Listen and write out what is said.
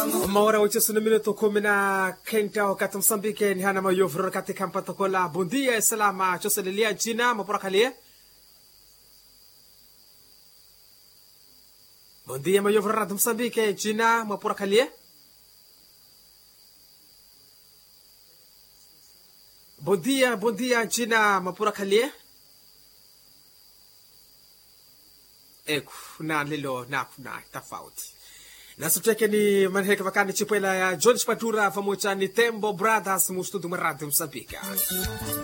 uma hora oito na minuto kumi na kenda wakati Msambike ni hana mayovu katika mpatokola bundia salama choselelia jina maporakalie bundia mayovu rad Msambike jina maporakalie bundia bundia jina maporakalie eku na lilo naku na tofauti nasuteke ni manheka vakani chipwela ya John Spatura pamoja ni Tembo Brothers mustudu maradi Msambika